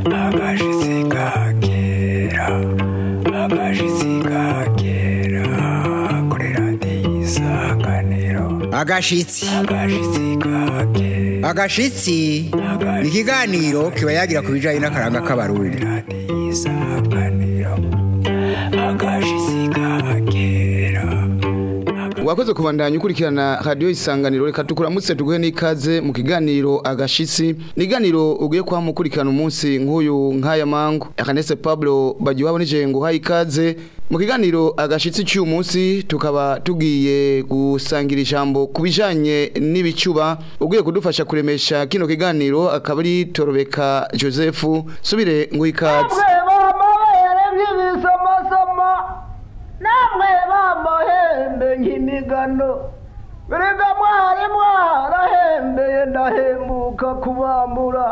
agashitsi kakera agashitsi kakera kuri radiyo isanganiro agashitsi agashitsi kakera agashitsi ni ikiganiro kiba yagira ku bijyanye n'akaranga k'abarundi radiyo isanganiro agashitsi kakera wakoze kubandanya ukurikirana radiyo isanganiro reka tukuramutse tuguhe n'ikaze mu kiganiro agashitsi ni iganiro ugiye kuba mukurikirana umunsi nk'uyu nk'aya mangu akanese pablo bagiye wabona ngo uhaye ikaze mu kiganiro agashitsi cy'uyu munsi tukaba tugiye gusangira ijambo ku bijyanye n'ibicuba ugiye kudufasha kuremesha kino kiganiro akaba ari torobeka joseph subire nguhe ikaze namwe bamabere nk'ibisamosamo namwe bamuhembe nk'imigano erega mwari mwarahembeye ndahembuka kubambura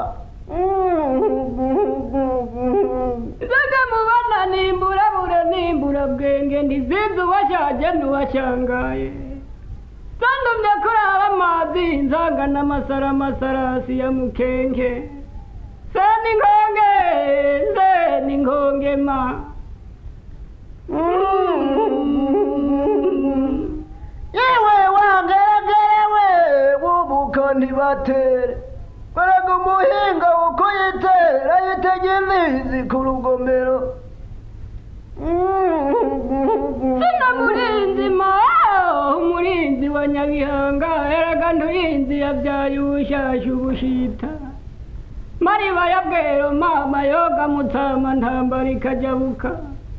mbega mubona nimbura bure nimbura bwenge ndizizi uwashaje n'uwashangaye zandumye kurara amazi nzangana amasara amasarasi ya mukenke seni nkonge seni nkonge ma yewe wangeregerewe bubuka ntibatere korega umuhinga uko yitera yitega imizi ku rugomero sina murinzi ma umurinzi wa nyabihanga erega nturinzi yabyaye ubushasha ubushita mariba ya bwero mama yoga mutama ntambara ikajabuka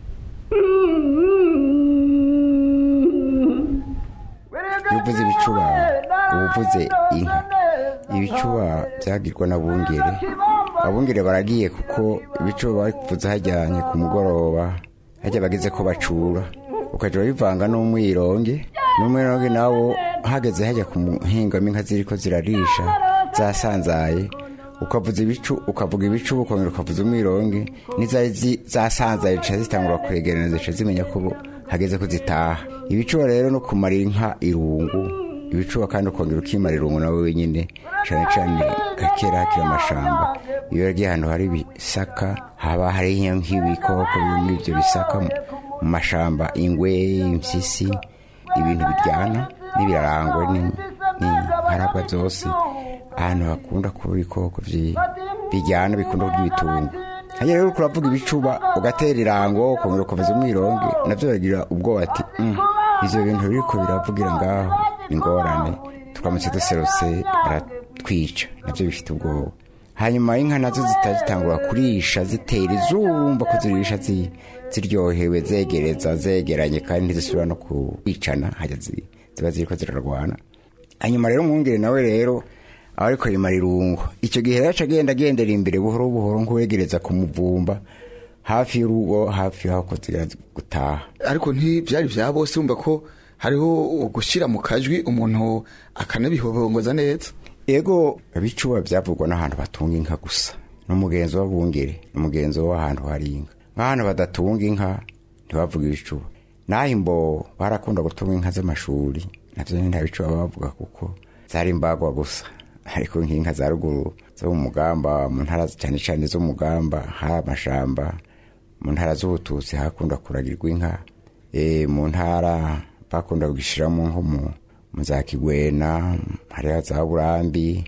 iyo uvuze ibicuba uba uvuze inka ibicuba byagirwa n'abungere abungere baragiye kuko ibicuba bakuvuze hajyanye ku mugoroba hajya bageze ko bacura ukajya bivanga n'umwironge n'umwironge nawo hageze hajya ku muhingamo inka ziri ko zirarisha zasanzaye ukavuza ibicu ukavuga ibicu ukongera ukavuza umwironge n'izari zi- zasanzaye zica zitangura kwegerana zica zimenya ko bo- hageze ko zitaha ibicuba rero no kumara inka irungu ibicuba kandi ukongera ukimara irungu nawe wenyine cyane cyane gakera hakiri amashamba iyo yagiye ahantu hari ibisaka haba hari nk'ibikoko biri muri ibyo bisaka mu mu mashamba ingwe impyisi ibintu biryana n'ibirarangwe ni- n'inkarabwa byose ahantu hakunda kuba ibikoko byi- bijyana bikunda kurya ibitungo hanyuma rero uriko uravuga ibicuba ugatera irango ukongera ukavuza umwironge nabyo biragira ubwoba ati "Mm, ivyo bintu biriko biravugira ngaho ni ingorane turamutse duserutse baratwica nabyo bifite ubwoba hanyuma inka nazo zitagitangura kurisha zitera izumba ko zirisha zi- ziryohewe zegereza zegeranye kandi ntizisubira no kwicana hajya zi- ziba ziriko zirarwana hanyuma rero umwungere nawe rero aba ariko yimara irungu icyo gihe rero aca agenda agendera imbere buhoro buhoro nk'uwegereza ku muvumba hafi y'urugo hafi y'aho ko zigira gutaha ariko ntibyari bya bose wumva ko hariho gushyira mu kajwi umuntu akanabihobongoza neza ego abicuba byavugwa n'ahantu batunga inka gusa n'umugenzo w'abungere n'umugenzo w'ahantu hari inka nk'ahantu badatunga inka ntibavuga ibicuba naho imbo barakunda gutunga inka z'amashuri nabyo nyine nta bicuba bavuga kuko zari imbagwa gusa ariko nk'inka za ruguru zo mu mugamba mu ntara cyane cyane zo mu mugamba hari amashamba mu ntara z'ubututsi hakunda kuragirwa inka e, mu ntara bakunda kugishyiramo nko mu mu za kigwena hariya za burambi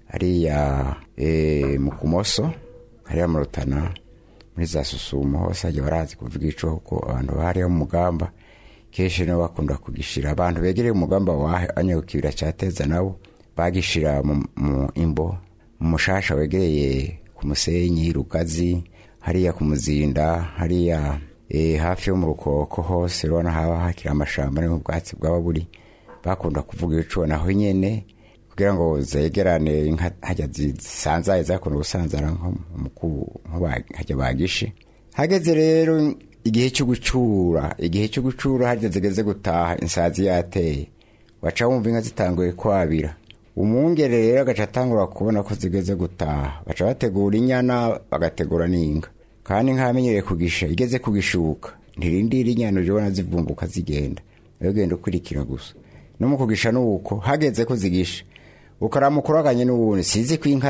hariya e, mu kumoso hariya mu rutana muri za susumo hose hajya barazi kuvuga ico kuko abantu bahariya mu mugamba kenshi nibo bakunda kugishyira abantu begereye umugamba wanya kibira cyateza nabo bagishira mu, mu imbo mu mushasha wegereye ku musenyi rugazi hariya ku muzinda hariya e, hafi yo mu rukoko hose urabona haba hakiri amashamba niho ubwatsi bwaba buri bakunda kuvuga ibicuba naho nyene kugira ngo zegerane inka hajya zisanzaye zakunda gusanzara nko mu ku- nko ba- hajya bagishe hageze rero igihe cyo gucura igihe cyo gucura hajya zigeze gutaha insazi yateye waca wumva inka zitanguye kwabira umwungere rero agaca atangura kubona ko zigeze gutaha baca bategura inyana bagategura n'inka kandi inka yamenyereye kugisha igeze kugishuka ntirindira inyana uje ubona zivumbuka zigenda nayo ugenda ukurikira gusa no mu kugisha nuko hageze ko zigisha ukaramukuraganye n'ubundi sizi ko inka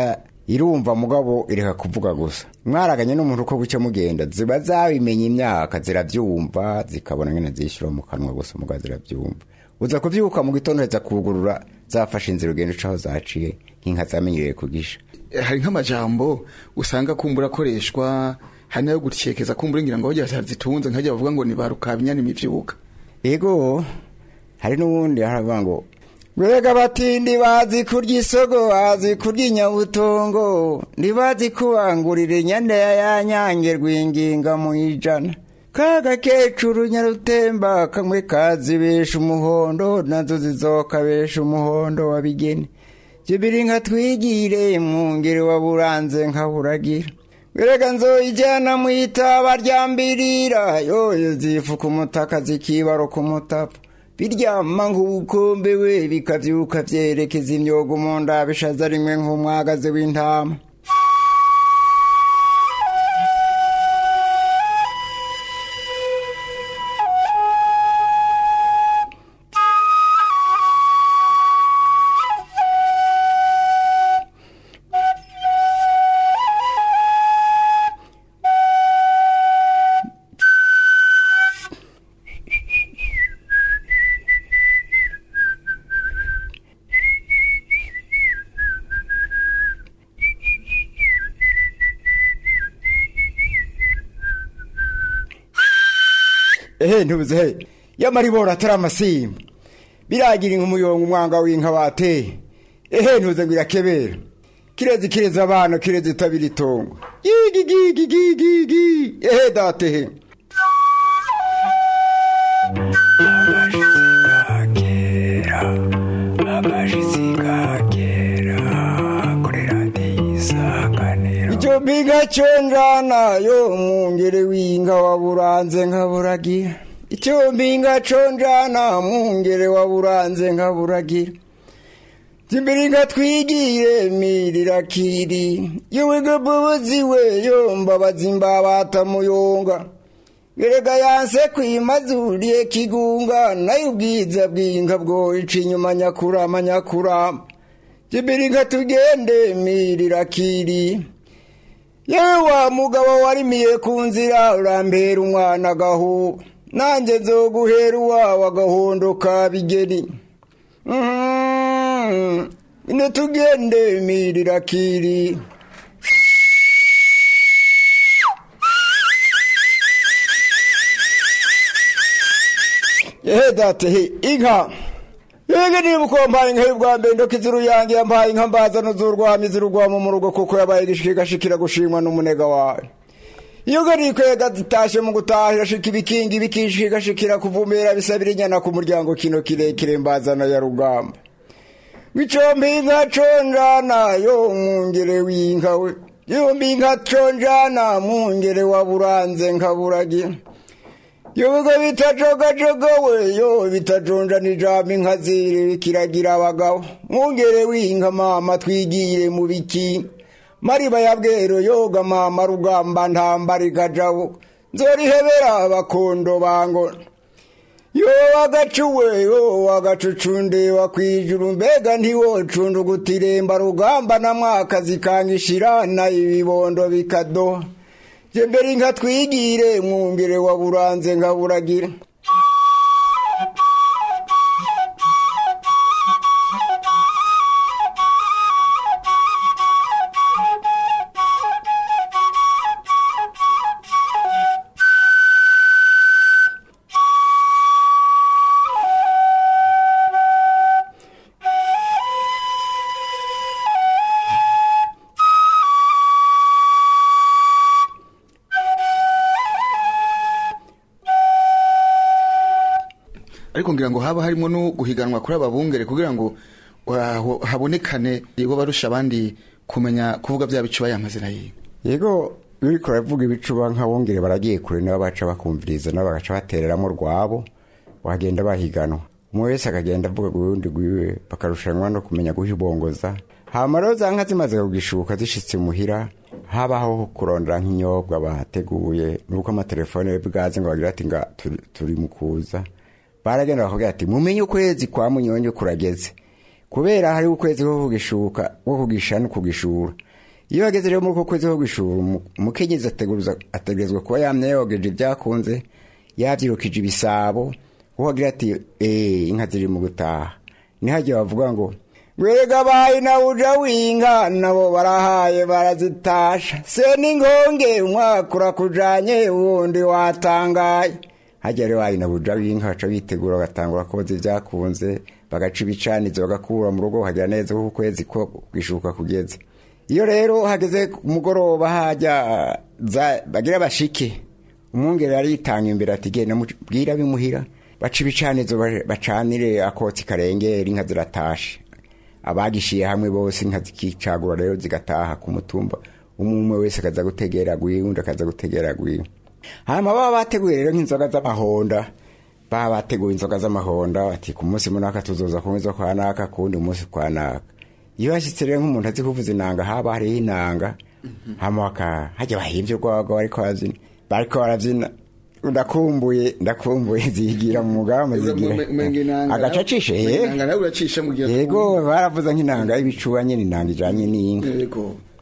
irumva mugabo ireka kuvuga gusa mwaraganye n'umuntu uko bucya mugenda ziba zabimenya imyaka zirabyumva zikabona nyine zishyura mu kanwa gusa mugabo zirabyumva uza kubyuka mu gitondo heza kugurura zafashe inzira ugenda uca aho zaciye nk'inka zamenyereye kugisha hari nk'amajambo usanga kumbura akoreshwa hari nayo gutekeza kumbura ngira ngo bajya zitunze nkajya bavuga ngo ni ba rukabinyana imivyuka ego hari n'ubundi haravuga ngo Gwega batindi bazi kurya isogo bazi kurya inyabutongo ntibazi kubangurira inyana ya nyange rwinginga mu ijana kaga kecuru nyarutemba kamwe kazibesha umuhondo nazo zizokabesha umuhondo wa bigeni jibiri nka twigire mwungere wa buranze nka buragira Werega nzoyijyana mu itaba rya mbirira yoyo zifuka umutaka zikibaro ku mutapa biryama nk'ubukombe we bikabyuka byerekeza imyogo mu nda bishaza rimwe nk'umwagazi w'intama ehe ntubuze he yamaribora atari amasimba biragira nk'umuyonga umwanga w'inka bateye ehe ntuze ngo irakebera kirezi kirezi abana kirezi itabira itongo gigi gigi gigi gigi ehe datehe agashitsi ka kera agashitsi ka kera kuri radiyo isanganiro icyo mbiga conjana yo mwungere w'inka waburanze nkaburagira icyo mbinga conjana mwungere waburanze nkaburagira Zimbiringa twigire mirira kiri Yuwege bubuzi we yo mbabazi mbabata muyonga Gerega yanse kwimazuriye kigunga nayo ubwiza bw'inka bwo ica inyuma nyakurama nyakurama Zimbiringa tugende mirira kiri Yewe wa mugabo warimiye ku nzira urambera umwana agahuba nanjye nzoguhera uwawe agahondo ka bigeni Mhm. ine tugende mirira kiri ehe date he inka yege niba uko mpaye inka y'ubwa mbere ndoka izuru yanjye yampaye inka mbaza n'uzurwamo izurwamo mu rugo kuko yabaye igashikira gushimwa n'umunega wawe iyo gari kwega zitashe mu gutaha irashika ibikingi bikishigashikira kuvumera bisabira inyana ku muryango kino kirekire mbazana ya rugamba wicombi inka conjana yo mwungere w'inka we yombi inka conjana mwungere wa buranze nkaburagira yo bigo bitajogajoga we yo bitajonjana ijambo inka ziri kiragira abagabo mwungere w'inka mama twigire mu biki mariba ya bwero yoga mama rugamba ntambara ikajabo nzorihebera abakondo bangona yo wagacuwe yo wagacucunde wakwijuru mbega ntiwocunda ugutiremba rugamba na mwaka zikangishirana ibibondo bikadoha je mbere inka twigire mwungere wa buranze nkaburagira ariko ngira ngo haba harimo no guhiganwa kuri aba bungere kugira ngo wa- habonekane yego barusha abandi kumenya kuvuga bya bicuba y'amazina yiwe yego iyo uriko uravuga ibicuba nk'abongere baragiye kure nabo baca bakumviriza nabo bagaca batereramo rwabo bagenda bahiganwa umwe wese akagenda avuga ku rundi rwiwe bakarushanwa no kumenya guhibongoza hama rero za nka zimaze kugishuka zishitse muhira habaho kurondera nk'inyobwa bateguye nuko amatelefone bwaze ngo bagira ati nga turi- turi mu kuza baragenda bakubwira ati mumenye ukwezi kwa munyonyo kurageze kubera hari ukwezi ko kugishuka ko kugisha no kugishura iyo bageze rero muri uko kwezi ko gushura umu- umukenyezi ateguruza- ategerezwa kuba yamye yogeje ibyakunze yabyirukije ibisabo kuko agira ati eee inka ziri mu gutaha ntihajye bavuga ngo Mwega bayi na uja w'inka nabo barahaye barazitasha se n'inkonge umwaka urakujanye uwundi watangaye hajya rero wayi na uja w'inka baca bitegura bagatangura koza ibyakunze bagaca ibicanizo bagakura mu rugo hajya neza kuko ukwezi ko kwishuka kugeze iyo rero hageze ku mugoroba hajya za- bagira bashike umwungere aritanga imbere ati genda mubwira bimuhira baca ibicanizo ba- bacanire akotsi karengera inka ziratashe abagishiye hamwe bose inka zikicagura rero zigataha ku mutumba umwe umwe wese akaza gutegera gwiwe undi akaza gutegera gwiwe hanyuma baba bateguye rero nk'inzoga z'amahonda baba bateguye inzoga z'amahonda bati ku munsi munaka tuzoza kunywa izo kwa naka ku wundi munsi kwa naka iyo hashyitse rero nk'umuntu azi kuvuza inanga haba hariho inanga hama baka hajya bahimvye urwagwa bariko barabyina bariko barabyina ndakumbuye ndakumbuye zigira mu mugamba zigira agaca acishe he inanga nawe uracisha mu gihe yego baravuza nk'inanga y'ibicuba nyine inanga ijanye n'inka yego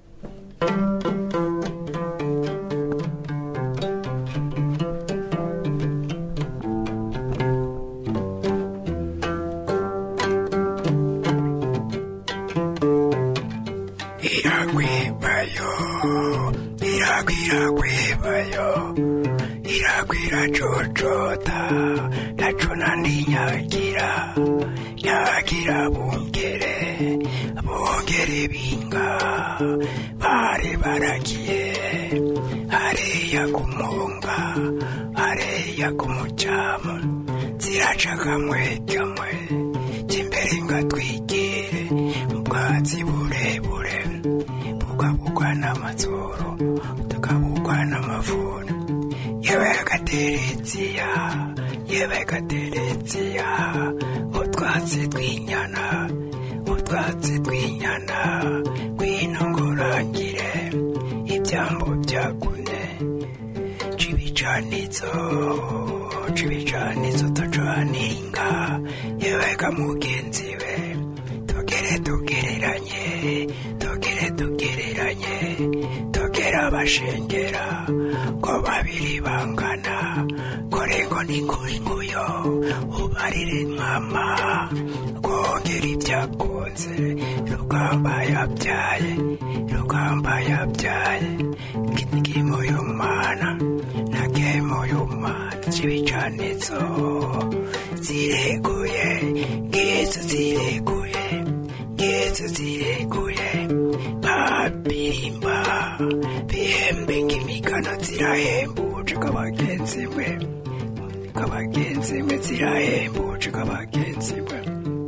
iragwibayo iragwiragwibayo iragwira cocota ndacuna ndinyagira nyagira bungere bongere binga bari baragiye hariya kumunga hariya kumucamu ziraca kamwe kamwe kimbere ngatwigire mu bwatsi burebure bugabugwa n'amazuru tukabugwa n'amavuna yewe gateretsiya yewe gateretsiya utwatsi tw'inyana utwatsi tw'inyana gwinongorangire ibyambo byagune cibicanizo cibicanizo tucaninga yewega mugenzi we tugere tugereranye tugere tugereranye tugere abashengera ko babiri bangana korengo n'inguringuyo ubarire mama kongera ibyakunze rugamba yabyaye rugamba yabyaye kimo y'umwana na kemo y'umwana cibicanizo zireguye ngizo zireguye ngizo zireguye babirimba bihembe nk'imigano zirahembuje kabagenzi we kabagenzi we zirahembuje kabagenzi we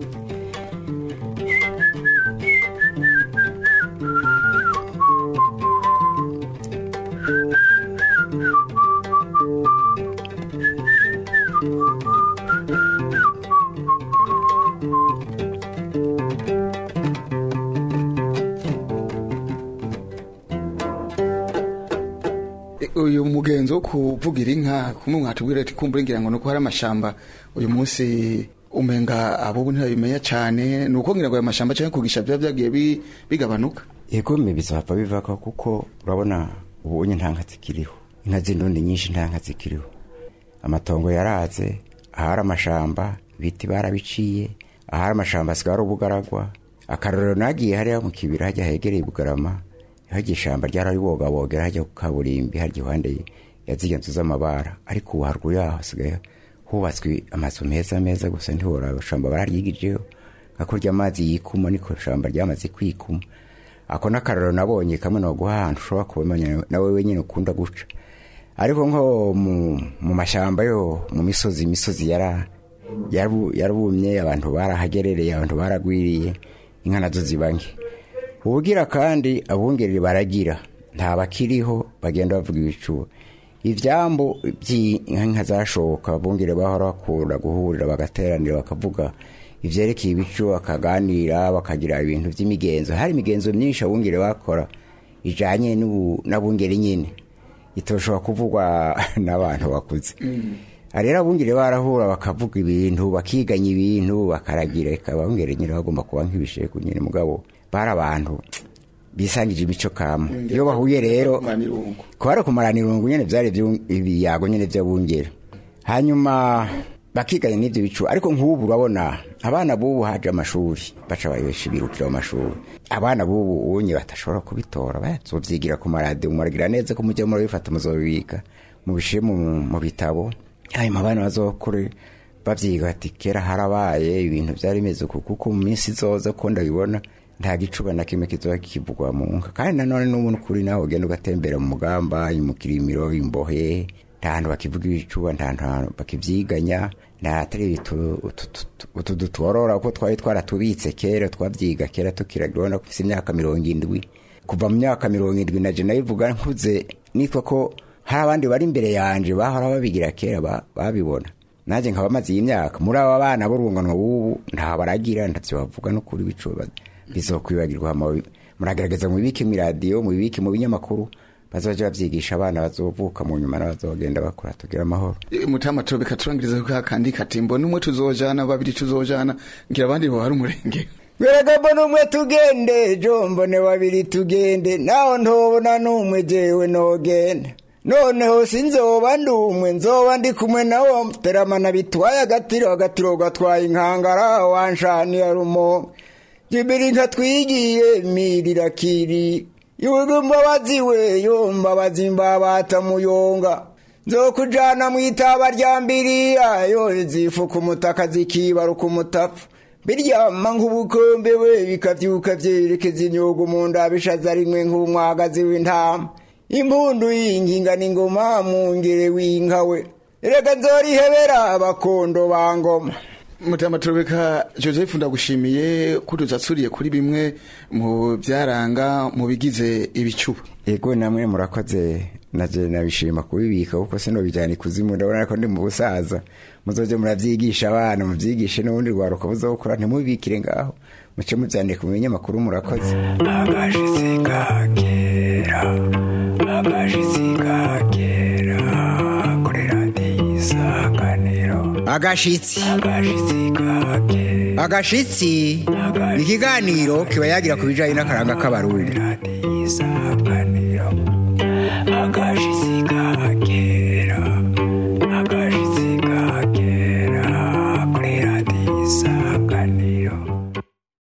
uyu mugenzo wo kuvugira inka kumwe mwatubwira ati kumbura ngira ngo nuko hari amashamba uyu munsi umenga abo ntibabimenya cyane ni uko ngira ngo ayo mashamba cyangwa kugisha biba byagiye bi- bigabanuka yego mbe bizapfa bivako kuko urabona ubunye nta nka zikiriho inka z'indundi nyinshi nta nka zikiriho amatongo yaraze ahari amashamba ibiti barabiciye ahari amashamba asigaye ari ubugaragwa akarorero nagiye hariya mu kibira hajya hegereye bugarama hajya ishamba ryararibogabogera hajya ku kaburimbi harya iruhande ya zirya nzu z'amabara ariko ubu haruguru yaho hasigaye hubatswe amazu meza meza gusa ntiworaba ishamba bararyigijeho nka kurya amazi yikuma niko ishamba ryamaze kwikuma ako n'akararo nabonye kamwe no guha ahantu ushobora kubimenya nawe wenyine ukunda guca ariko nko mu, mu mashamba yo mu misozi imisozi yara yarabu- yarabumye abantu barahagerereye abantu baragwiriye inka nazo ziba nke ubugira kandi abungeri baragira nta bakiriho bagenda bavuga ibicuba ivyambo by'inka zashoka abungere bahora bakunda guhurira bagateranira bakavuga ivyerekeye ibicu bakaganira bakagira ibintu vy'imigenzo hari imigenzo myinshi abungere bakora ijanye n'ubu- n'abungere nyine itoshobora kuvugwa n'abantu bakuze rero abungere barahura bakavuga ibintu bakiganya ibintu bakaragira reka abungere nyine bagomba kuba nk'ibisheko nyine mugabo bari abantu bisangije imico kama iyo bahuye rero kubara kumarana irungu nyene vyari vyu- ibiyago nyene vy'abungere hanyuma bakiganya n'ivyo bicu ariko nk'ubu urabona abana b'ubu haje amashuri baca bayesha birukira mu mashuri abana b'ubu unye batashobora kubitora bazovyigira ku maradiyo muragira neza ko mujya murabifata muzobibika mubishire mu, mu bitabo hanyuma abana bazokure bavyiga bati kera harabaye ibintu vyari bimeze uku kuko mu minsi izoza ko ndabibona nta gicuba na kimwe kizoba kivugwa mu nka kandi nanone n'ubu n'ukuri nawe ugenda ugatembera mu mugamba mu kirimiro imbohe nta hantu bakivuga ibicuba nta hantu bakivyiganya nta atari utu- utu- utu- utu dutworora uko twari twaratubitse kera twavyiga kera tukiragira ubona ko ufise imyaka mirongo indwi kuva mu myaka mirongo indwi na je nabivuga nkuze nitwa ko hari abandi bari imbere yanje bahora babigira kera ba- babibona nanjye nkaba maze iyi myaka muri aba bana b'urungano b'ubu nta baragira ntavyo bavuga no kuri bicuba bizokwibagirwa hama muragerageza mubibike mu radiyo mubibike mu binyamakuru bazoje bavyigisha abana bazovuka mu nyuma n'abazogenda bakura tugira amahoro mutama turabeka turangiriza ko kandi katimbo n'umwe tuzojana babiri tuzojana ngira abandi bo hari umurenge Gweragabo n'umwe tugende jombone babiri tugende naho ntobona n'umwe jewe nogenda noneho sinzoba ndumwe nzoba ndi kumwe nawo teramana bitwaye agatiro agatiro gatwaye inkangara wanshaniye rumo jibiri nkatwigiye mirira kiri yugu mbabazi we yo mbabazi mbabata muyonga nzokujana mu itaba rya mbiriya yo zifuka umutaka zikibaruka umutapfu biryama nk'ubukombe we bikavyuka vyerekeza inyugu mu nda bishaza rimwe nk'umwagazi w'intama impundu y'inginga n'ingoma mu ngere w'inka we reka nzorihebera abakondo ba ngoma mutama turabeka joseph ndagushimiye ko tuzatsuriye kuri bimwe mu byaranga mu bigize ibicuba ego namwe murakoze naje nabishima kubibika kuko sino bijyana ikuzimu ndabona ko ndi mu busaza muzoje muravyigisha abana muvyigishe n'ubundi rwaruka buzokura ntimubibikire ngaho muce muvyandike mu binyamakuru murakoze agashitsi kakera agashitsi kakera kuri radiyo isanganiro agashitsi agashitsi kakera agashitsi ni ikiganiro kiba yagira ku bijanye n'akaranga k'abarundi radiyo isanganiro agashitsi